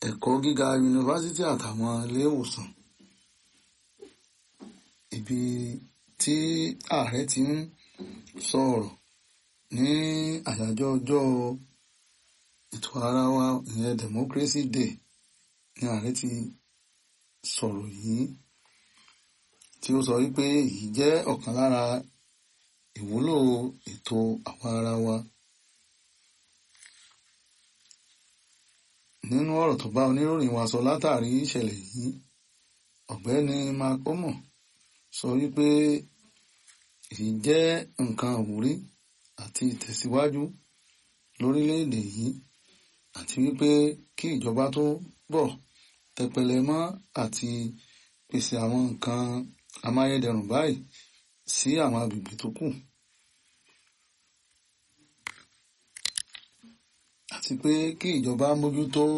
ẹ̀kọ́ gíga yunifásítì àtàwọn ilé ìwòsàn ibi tí ààrẹ ti ń sọ̀rọ̀ ní àyájọ́ ọjọ́ ètò ara wa ìyẹn democracy day ní ààrẹ ti sọ̀rọ̀ yìí tí ó sọ wípé èyí jẹ́ ọ̀kan lára ìwúlò ètò àwa ara wa nínú ọ̀rọ̀ tó bá oníròyìn wa sọ látàrí ìṣẹ̀lẹ̀ yìí ọ̀gbẹ́ni makomo sọ wípé èyí jẹ́ nǹkan àwúrí àti ìtẹ̀síwájú lórílẹ̀‐èdè yìí àti wípé kí ìjọba tó bọ̀ tẹpẹlẹ mọ́ àti pèsè àwọn nǹkan amáyédẹrùn báyìí sí àwọn agbègbè tó kù àti pé kí ìjọba mójútó